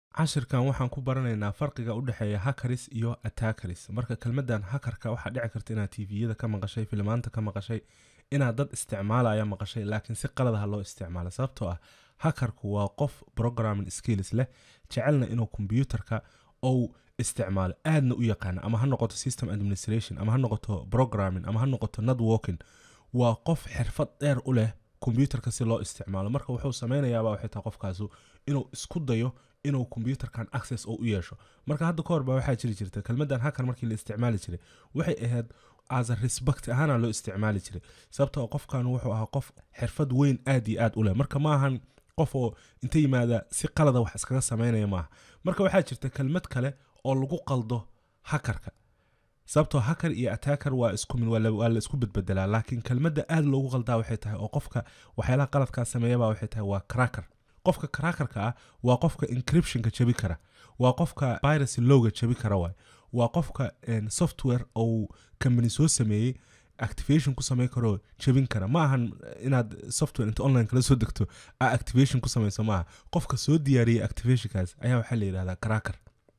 cashirkan waxaan ku baranaynaa farqiga u dhexeeya hakaris iyo attackeris marka kelmaddan hakarka waxaa dhici karta inaad tviyada ka maqashay filmaanta ka maqashay inaad dad isticmaalaya maqashay laakiin si qaladaha loo isticmaala sababtoo ah hakarku waa qof programming skills leh jecelna inuu kombyuutarka ou isticmaalo aadna u yaqaana ama ha noqoto system administration ama ha noqoto programming ama ha noqoto networking waa qof xirfad dheer u leh kombyuutarka si loo isticmaalo marka wuxuu samaynayaaba waxay tahay qofkaasu inuu isku dayo inuu kombyuutarkan access oo u yeesho marka hadda ka hor baa waxaa jiri jirta kelmaddan hakar markii la isticmaali jiray waxay ahayd as a respect ahaana loo isticmaali jiray sababtoo qofkan wuxuu ahaa qof xirfad weyn aad iyo aad u leh marka ma ahan qof oo inta yimaada si qalada wax iskaga samaynaya maaha marka waxaa jirta kelmad kale oo lagu qaldo hakarka sababtoo hakar iyo attacker waa isku mid waa la isku bedbedelaa laakiin kelmadda aad loogu qaldaa waxay tahay oo qofka waxyaalaha qaladkaa sameeyaba waxay tahay waa cracker qofka crackerka ah waa qofka encryptionka jabi kara waa qofka piracy lowga jabi kara waay waa qofka software ou company soo sameeyey activation ku samayn karoo jabin kara ma ahan inaad software inta online kala soo degto a activation ku samayso maaha qofka soo diyaariyey activationkaas ayaa waxaa la yidhahdaa cracker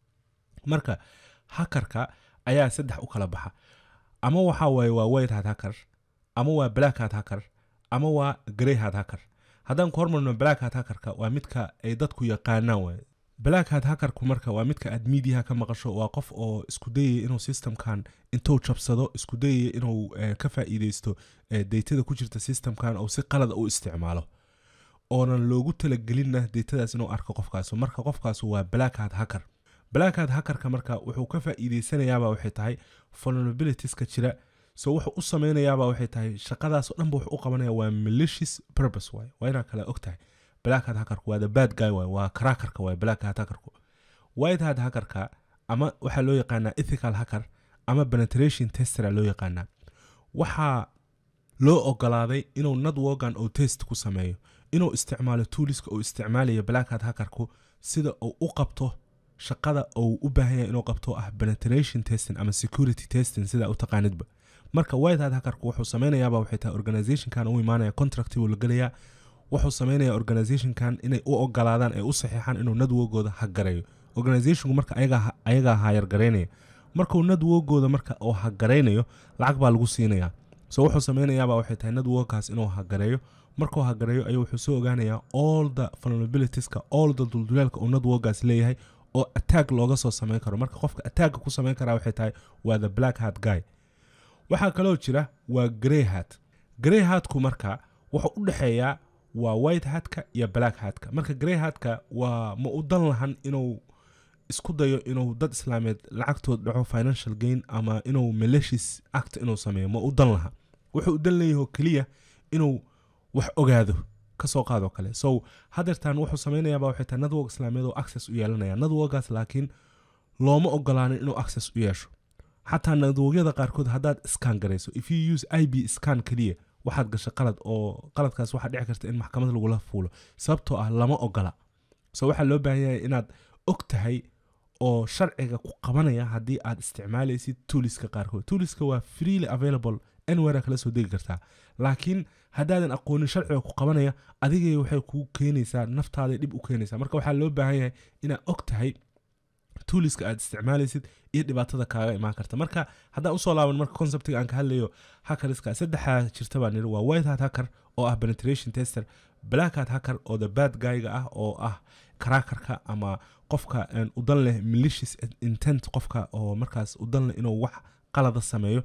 marka hakarka ayaa saddex u kala baxa ama waxa waaye waa white hat hacker ama waa black hat hacker ama waa grey hat hacker haddaan ku hormarno black hat hackerka waa midka ay dadku yaqaanaan waay black hat hackerku marka waa midka aad miidiyaha ka maqasho waa qof oo isku dayaya inuu systemkan intuu jabsado isku dayaya inuu ka faa'iideysto deytada ku jirta systemkan oo si qalada u isticmaalo oonan loogu talagelinna deytadaas inuu arko qofkaas marka qofkaas waa black hat hacker black hat hackerka marka wuxuu ka faa'iideysanayaaba waxay tahay vulnerabilitieska jira so wuxuu u samaynayaaba waxay tahay shaqadaas oo dhanba wuxuu u qabanaya waa malicious purpose waay waa inaa kale og tahay black hat hackerku waa the bad guy waay waa crackerka waay black hat hackerku white hat hackerka ama waxaa loo yaqaanaa ethical hacker ama penetration testera loo yaqaanaa waxaa loo ogolaaday inuu networkan oo test ku sameeyo inuu isticmaalo tooliska uu isticmaalaya black hat hackerku sida uu u qabto shaqada uu u baahan yahay inuu qabto ah penetration testing ama security testing sida u taqaanidba marka white hat hackerku wuxuu samaynayaaba waxay tahay organizationkan u imaanaya contract buu la gelayaa wuxuu samaynaya organizationkan inay u ogolaadaan ay u saxiixaan inuu networkooda hagareeyo organizationku marka ayagaa hayargaraynaya markuu networkooda marka uu hagaraynayo lacag baa lagu siinayaa so wuxuu samaynayaaba waxay tahay networkkaas inuu hagareeyo markuu hagareeyo ayuu wuxuu soo ogaanayaa all the vulnerabilitieska all the duldulaalka uu networkgaas leeyahay oo attack looga soo samayn karo marka qofka attacka ku samayn karaa waxay tahay waa the black hat guy waxaa kaloo jira waa grey hat grey hatku marka wuxuu u dhexeeyaa waa white hatka iyo black hatka marka grey hatka waa ma u dan lahan inuu isku dayo inuu dad islaameed lacagtood dhaco financial gain ama inuu malicious act inuu sameeyo ma u dan laha wuxuu u dan leeyaho keliya inuu wax ogaado kasoo qaadoo kale so hadeertan wuxuu samaynayaaba waxay tahay network islaameed oo access u yeelanaya networkgaas laakiin looma ogolaanin inuu access u yeesho xataa networkyada qaarkood haddaad scan garayso if you use i b scan keliya waxaad gashay qalad oo qaladkaas waxaa dhici karta in maxkamad lagula fuulo sababtoo ah lama ogola so waxaa loo baahan yahay inaad og tahay oo sharciga ku qabanaya haddii aad isticmaalaysid tuuliska qaarkood tuuliska waa freely available anywhere kala soo degi kartaa laakiin haddaadan aqoonin sharciga ku qabanaya adigay waxay kuu keenaysaa naftaaday dhib u keenaysaa marka waxaa loo baahan yahay inaad og tahay tuuliska aad isticmaalaysid iyo dhibaatada kaaga imaan karta marka haddaan usoo laaban marka conceptiga aan ka hadlayo hackeriska saddexaa jirta baan niri waa white hat hacker oo ah penetration tester black hat hacker oo the bad guyga ah oo ah crackerka ama qofka udan leh malicious intent qofka oo markaas udan leh inuu wax qalada sameeyo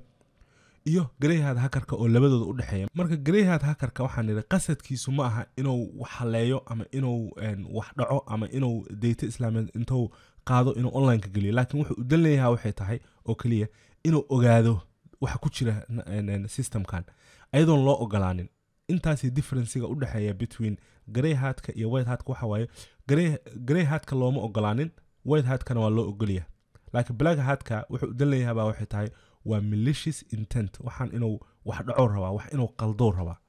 iyo greyhat hackerka oo labadooda u dhexeeya marka greyhat hackerka waxaan niri qasadkiisu ma aha inuu wax haleeyo ama inuu wax dhaco ama inuu dayta islaameed intuu qaado inuu onlineka geliyo laakiin wuxuu udan leeyaha waxay tahay oo keliya inuu ogaado waxa ku jira systemkan ayadoon loo ogolaanin intaasi differenciga u dhexeeya between grey hatka iyo white hatka waxa waaye grey hatka looma ogolaanin white hatkana waa loo ogolya laakiin black hatka wuxuu udan leeyahabaa waxay tahay waa malicious intent waxaan inuu wax dhaco rabaa wax inuu qaldow rabaa